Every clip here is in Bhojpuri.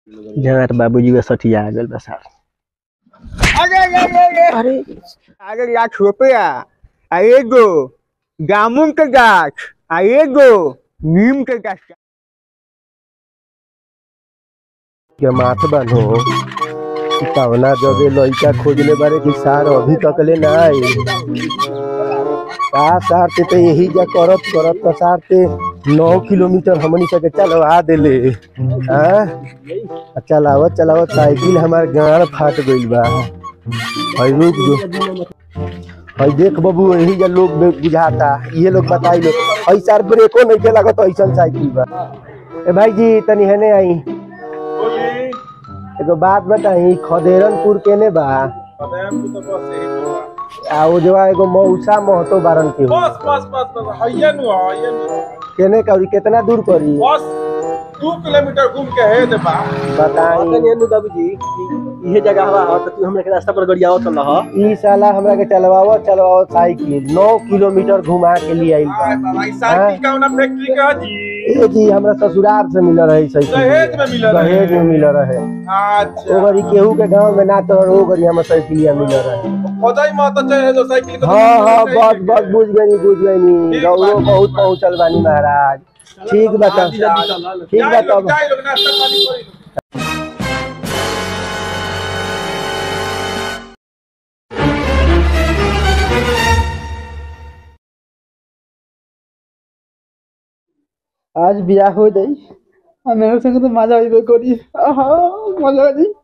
जगत बाबूजी का सठिया आ गल बस अरे अरे अरे अरे अरे लाख रुपया आ एगो जामुन के गाछ आ एगो नीम के गाछ के माथ बनो कवना जगह लइका खोजले बारे कि सार अभी तक ले ना आई का सार ते तो यही जा करत करत तो सार ते नौ किलोमीटर हमनी सके चलवा देले हाँ चलावत चलावत साइकिल हमार गाड़ फाट गइल बा हई रुक जो हई देख बाबू यही जा लोग बे- बुझाता ये लोग बताई लो हई सार ब्रेको नहीं के लागत ऐसन साइकिल बा ए भाई जी तनी हेने आई एगो बात बताई खदेरनपुर केने बा आ वो जो एगो मौसा महतो बारन के हो। बस बस बस बस हइये नु हइये नु केने करी कितना दूर करी बस दू किलोमीटर घूम के है दे बा बताई बाबूजी इहे जगह हवा हो तो तू हमरा के रास्ता पर गड़ियाओ चल रहा ई साला हमरा के चलवाओ चलवाओ साइकिल नौ किलोमीटर घुमा के लिए आइल बा भाई साइकिल का ना फैक्ट्री का जी ए जी हमरा ससुराल से मिल रही साइकिल दहेज में मिलल रहे। दहेज में मिल रहे अच्छा ओ गरी केहू के गांव में ना तो ओ गरी हम साइकिलिया मिल रहे खोदाई मत चाहे जो साइकिल को हाँ हाँ बस बस बुझ गई बुझ गई ठीक गौरव बात। बहुत पहुंचल बानी महाराज ठीक बता ठीक बा तब जाई लोग नाश्ता पानी करी आज बियाह हो जाई आ मेरे संग तो मजा आइबे करी आहा मजा आ जाई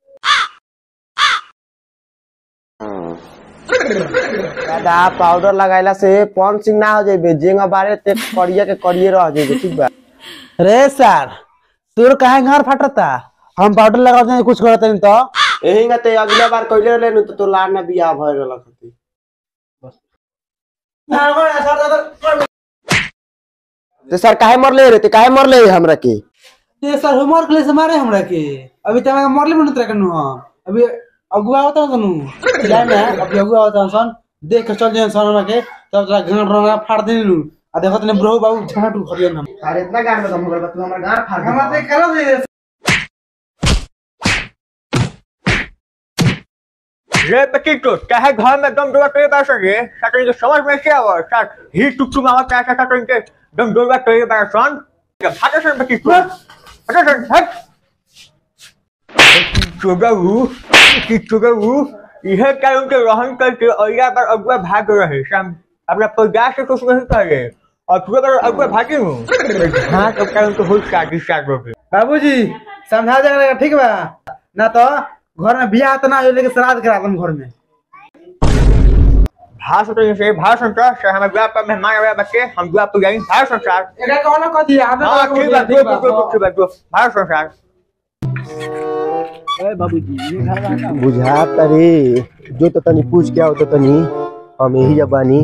दादा पाउडर लगाइला से पन सिंह ना हो जाइबे जेंगा बारे ते करिया के करिए रह जाइबे ठीक बा रे सर तोर काहे घर फटता हम पाउडर लगा दे कुछ करत नहीं तो एही nga ते अगला बार कइले रहले नु तो तो लार ना बियाह भय रहल खती ते सर काहे मरले रे ते काहे मरले हमरा के ये सर होमवर्क के लिए से मारे हमरा के अभी तक मरले मन तरह कनु हम अभी अगुआ होता कनु जाए ना अभी अगुआ होता सन देख के चल जाए सन हमरा के तब तोरा गांड रंगा फाड़ देनी नु आ देखत ने ब्रो बाबू झाटू खरियन हम अरे इतना गाड़ में हम तू हमरा गाड़ फाड़ हमरा देख करो दे रे बच्ची तो चाहे घर में दम डोला करे बैठ सके साथ जो समझ में क्या हुआ साथ ही टुक टुक मामा क्या क्या करके दम डोला करे बैठ सन भागे सन बच्ची तो भागे सन हट चुगा हूँ कि चुगा हूँ यह क्या उनके रहन करके और यहाँ पर अगुआ भाग रहे शाम अपना प्रयास से कुछ नहीं कर रहे और पूरा बार अगुआ भागे हूँ हाँ तो क्या उनको हो शादी शादी होगी बाबूजी समझा जाएगा ठीक बा ना तो घर में बियाह तो ना हो लेके श्राद्ध करा दम घर में भाषण तो जैसे भाषण का से हमें गुआ पर मेहमान आया बच्चे हम गुआ पर जाएंगे भाषण संसार एका कौन कह दिया हमें हाँ ठीक बात ठीक बात ठीक बात भाषण संसार बुझा तरे जो तो तनी पूछ के आओ तो तनी हम यही जब बानी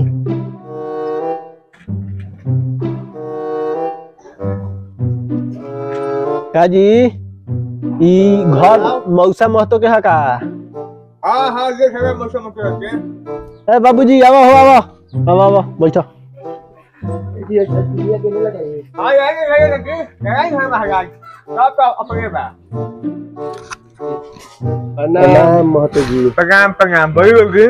का जी ई घर मौसा महतो के हका हाँ हाँ ये सब मौसम में रखते हैं ए बाबूजी आवा हो आवा आवा आवा बैठो हाँ ये ये ये लगे ये हम महाराज सब तो अपने बा प्रणाम महतो जी प्रणाम प्रणाम बड़ी लोगी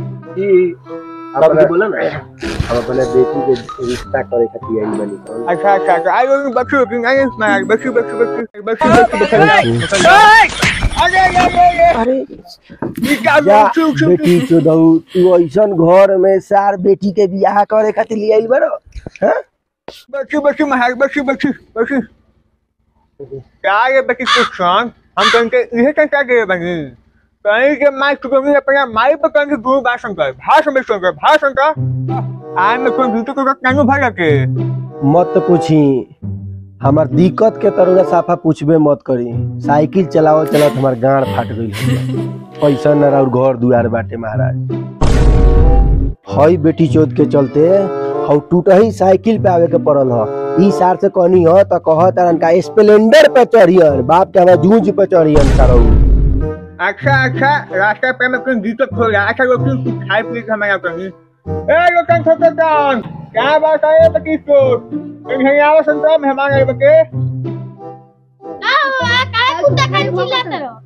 अपना बोला ना हम अपने बेटी के रिश्ता करे खातिर आई बानी कौन अच्छा अच्छा तो आई लोगी बच्ची लोगी आई महाराज बच्ची बच्ची बच्ची बच्ची बच्ची बच्ची अरे अरे अरे ये क्या जा चुप चुप बेटी चोदऊ तू ऐसन घर में सार बेटी के बियाह करे खातिर ले आइल बड़ो हाँ? बच्ची बच्ची महाराज बच्ची बच्ची बच्ची क्या ये बच्ची कुछ सॉन्ग हम कहेंगे इसे क्या गए बनी कहीं के माई चुके अपने माई पर कहेंगे गुरु भाषण कर भाषण में सुन कर भाषण कर आज मैं कोई दूसरे को कानू भर के मत पूछी हमार दिक्कत के तरह साफा पूछबे मत करी साइकिल चलाओ चलाओ हमार गाड़ फाट गई पैसा न और घर दुआर बाटे महाराज हई बेटी चोद के चलते हौ टूट ही साइकिल पे आवे के पड़ल ह ई सार से कहनी ह त कह तरन का स्प्लेंडर पे चढ़ियन बाप के हमारा जूझ पे चढ़ियन सारो अच्छा अच्छा रास्ते पे मैं कोई दिक्कत हो रहा अच्छा लोग कुछ खाए पी के हमारे यहाँ कहीं ए लोकन छोटे कान क्या बात है बच्ची को कहीं आओ संतरा मेहमान आए बके का हुआ काहे कुत्ता खाली चिल्लाते रहो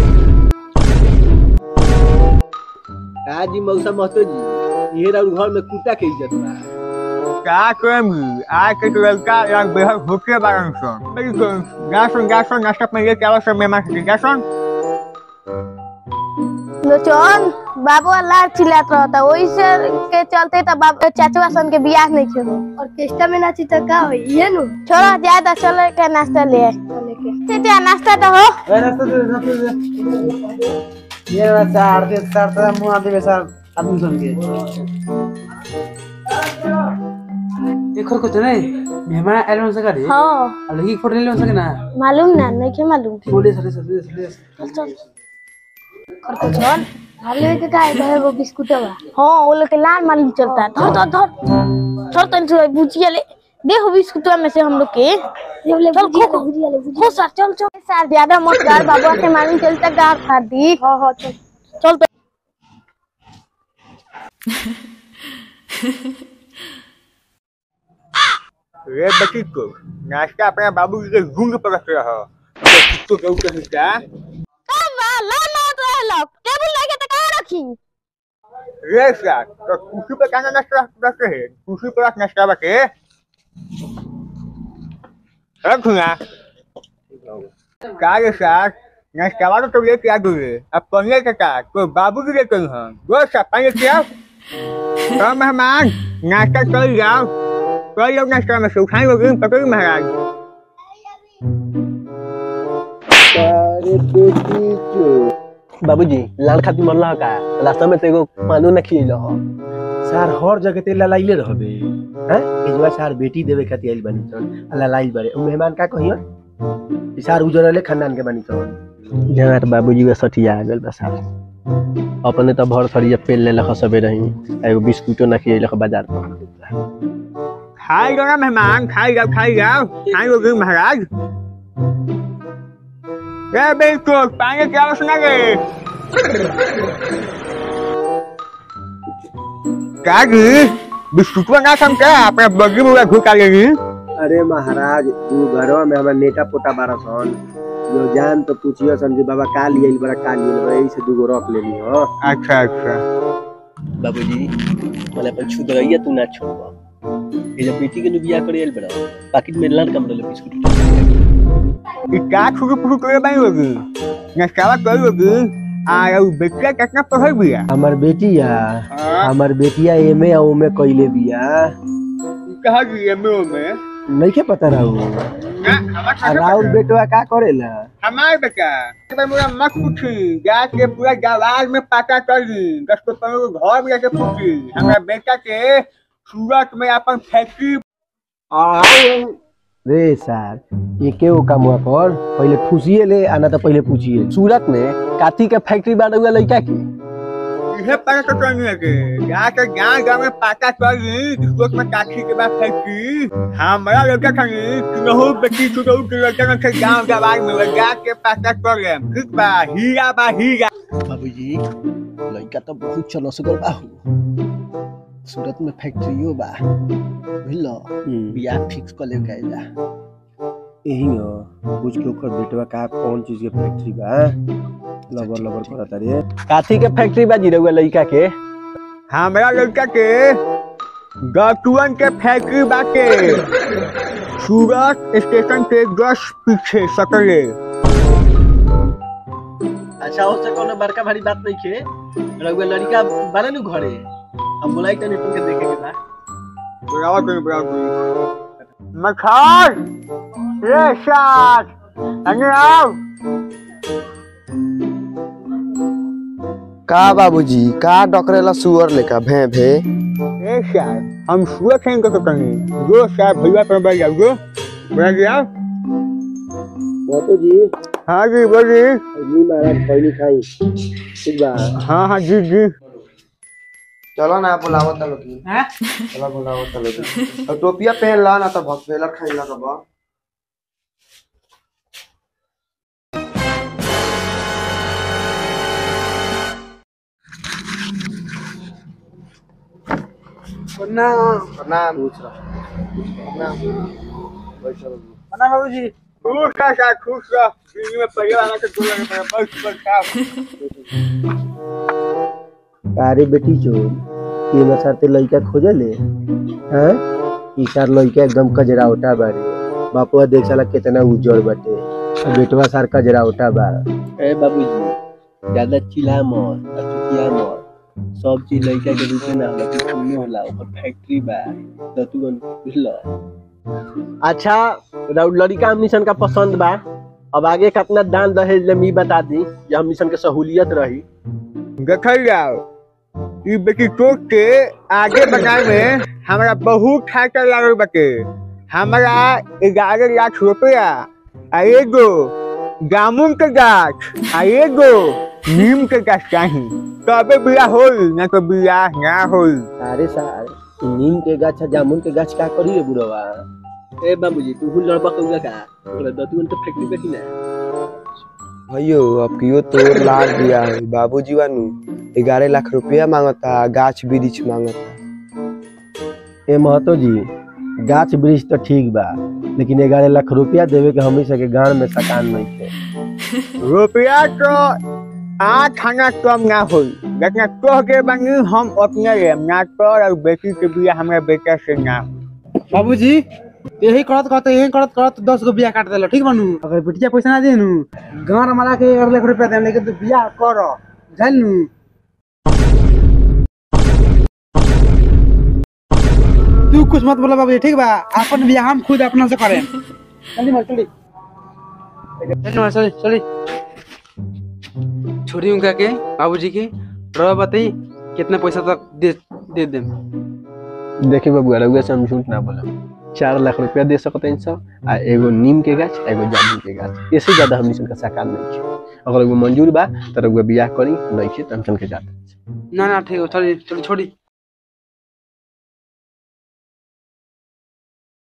काजी मौसा महतो जी ये राउर घर में कुत्ता के इज्जत बा का करेंगी आज के तो लड़का यार बेहद होके बारन सन मेरी को गासन गासन नाश्ता में ये क्या सब मेहमान के गासन लोचन बाबू लार चिल्लात रहता वही से के चलते तो बाबू चाचवा सन के बियाह नहीं खेलो ऑर्केस्ट्रा में नाची तो का होई ये नु छोड़ा ज्यादा चले के नाश्ता ले चाचा नाश्ता तो हो ए रास्ता दे रास्ता दे ये ना चार दे चार तो मुंह आदि बेसार आदमी सन के एक और कुछ नहीं मेहमान एलवन से करे हां अब लगी फोटो ले सके ना मालूम ना नहीं के मालूम बोले सरे सरे सरे चल चल और कुछ और हाले के का है वो बिस्कुट बा हां वो लोग के लाल मालूम चलता है धर धर धर धर तन से बुचिया ले दे हो बिस्कुट में से हम लोग के चल खो खो खो सर चल चल सर ज्यादा मत गार बाबू के मालूम चलता गार फाड़ दी हां हां चल चल तो रे बच्ची को नाश्ता अपने बाबू के गुंग पर रख रहा तो केहू के हिस्सा ला ना तो लोग टेबल लगे तो कहां रखी रे साथ तो कुर्सी पर कहना नाश्ता रखते हैं कुर्सी पर रख नाश्ता रखे रखूंगा का रे साथ नाश्ता वाला तो लेके आ गए अब पनीर का का तो बाबू की लेकर हैं दो सा पानी क्या तो मेहमान नाश्ता कर जाओ कर जाओ नाश्ता में से उठाई होगी पकड़ महाराज अरे बेटी चो बाबूजी लाल खाती मरला का रास्ता में तो एगो पानो न खियलो हो सार हर जगह ते ललाइले रहबे हैं एजवा सार बेटी देवे खातिर आइल बानी सन आ ललाइल बारे उ मेहमान का कहियो ई सार उजरले खानदान के बानी सन जहाँ तो बाबूजी के सठिया आ गल बस अपने तो भर थरिया पेल ले लख सबे रही आ एगो बिस्कुटो न खियलो हो बाजार पर खाई जाओ ना मेहमान खाई जाओ खाई जाओ खाई होगी महाराज रे बिल्कुल पानी क्या सुना गए क्या जी बिस्कुट बना सम क्या अपने बगी मुड़ा घुका लेगी अरे महाराज तू घरवा में हमर नेटा पोटा बारा सन जो जान तो पूछियो सन कि बाबा का लियल बड़ा का लियल बड़ा यही से दूगो रख लेनी हो अच्छा अच्छा बाबूजी मैंने अपन छू दरैया तू ना छोड़बा ये जब बेटी के नु बियाह करे आइल बड़ा पाकिट में लाल कमरे ले बिस्कुट ये क्या छुटू पुटू करे बाई होगी नस्कावा कर होगी आ ये बेटिया कितना पढ़ल बिया हमर बेटिया हमर बेटिया एमे आ ओमे कइले बिया कहा जी एमओ में नइखे पता रहू ना हमारा आ राउर बेटवा का करेला हमारे बेटा मैं मुझे मत पूछी जा के पूरा गवार में पाता कर ली दस को पंद्रह को घर में जाके पूछी हमारा बेटा के सूरत में अपन फैक्ट्री रे सार एके ओ कामवा कर पहिले ठूसिए ले आना तो पहिले पूछिए सूरत में काथी के फैक्ट्री बाड़ा हुआ लड़का की इसे पता तो करने लगे जाके गाँव गाँव में पाता कर ली सूरत में काठी के बाद फैक्ट्री हमारा लड़का खानी किन्हू बेटी छुटू के लड़का न थे गाँव गवार में वो जाके पाता कर ले ठीक बा हीरा बा हीरा बाबूजी लड़का तो बहुत चलसगर बा हो सूरत में फैक्ट्रियो बा बुझलो बियाह फिक्स कर ले गइला यही हो पूछ के ओकर बेटवा का कौन चीज के फैक्ट्री बा लबर लबर करता रे काथी के फैक्ट्री बा जीरा हुआ लड़का के हमारा लड़का के गतुअन के फैक्ट्री बाटे सूरत स्टेशन के दस पीछे सकले अच्छा उससे कोनो बड़का भारी बात नहीं खे रहुआ लड़का बारे नु घरे हम बोलाई तनी तुमके देखे के बा बुलावा कोई बुलावा कोई मखान रे साथ अंगे आओ का बाबूजी का डकरेला सुअर लेका भे भे रे साथ हम सुअर खेल को कहीं दो साथ भैया पर बैठ जाओ गो बैठ जाओ बापू जी हाँ जी बोलिए जी महाराज खैनी खाई ठीक बा हाँ हाँ जी जी चलो ना बुलावत लोग की हैं चलो बुलावत लोग की और टोपिया पहन ला ना तो भक्सेला खाइला का बा प्रणाम प्रणाम प्रणाम बैठो प्रणाम बाबूजी खुश रह सा खुश रह दिल्ली में पहले वाला के गोला के बस बस साहब अरे बेटी जो तीन साथे लड़का खोजले हैं ई सार लड़का एकदम कजरावटा बारे बापुआ देख साला कितना उज्जवल बाटे आ बेटवा सार कजरावटा बा ए बाबूजी ज्यादा चिल्ला मत अचुतिया मत सब चीज लड़का के रूप में ना होला कि सुनने होला ओकर फैक्ट्री बा दतुगन बुझल अच्छा राउर लड़का हमनी सन का पसंद बा अब आगे कितना दान दहेज ले मी बता दी जे हमनी सन के सहूलियत रही देखल जाओ ई बेटी टोक के आगे बढ़ाए में हमारा बहुत खर्चा लागल बाटे हमारा ग्यारह लाख रुपया आ एगो जामुन के गाछ आ एगो नीम के गाछ चाही तबे बिया होल ना तो बिया ना होल अरे सार ई नीम के गाछ आ जामुन के गाछ का करी रे बुढ़वा ए बाबूजी तू हुल लड़बा कौगा का ओकरा दतुगन के फैक्ट्री बेटी ना भैयो अब कियो तोर लाग दिया है बाबूजी वानू ग्यारह लाख रुपया मांगता गाछ वृक्ष मांगता ए महतो जी गाछ वृक्ष तो ठीक बा लेकिन ग्यारह लाख रुपया देवे के हमी सके गांव में सकान नहीं थे रुपया तो आठ खाना कम ना होई लेकिन कह के बनी हम अपने लेम ना तोर और बेटी के बिया हमरा बेटा से ना होई। बाबूजी यही करत करत यही करत करत दस गो बिया काट देलो ठीक बनू अगर बेटिया पैसा ना देनु गाँव मारा के एक लाख रुपया देम लेकिन तू बिया कर जानू तू कुछ मत बोला बाबूजी ठीक बा अपन बिया हम खुद अपना से करें जल्दी मत चली जल्दी मत चली चली छोड़ी उनका के बाबूजी के रवा बताई कितना पैसा तक दे दे देम देखिए बाबू रउआ से हम झूठ ना बोला चार लाख रुपया दे सकते हैं सब आ एगो नीम के गाछ आ एगो जामुन के गाछ इससे ज्यादा हमनी सन का साकार नहीं है अगर एगो मंजूर बा तो रउआ बियाह करी नहीं है तो हम सन के जाते ना ना ठीक है चली चली छोड़ी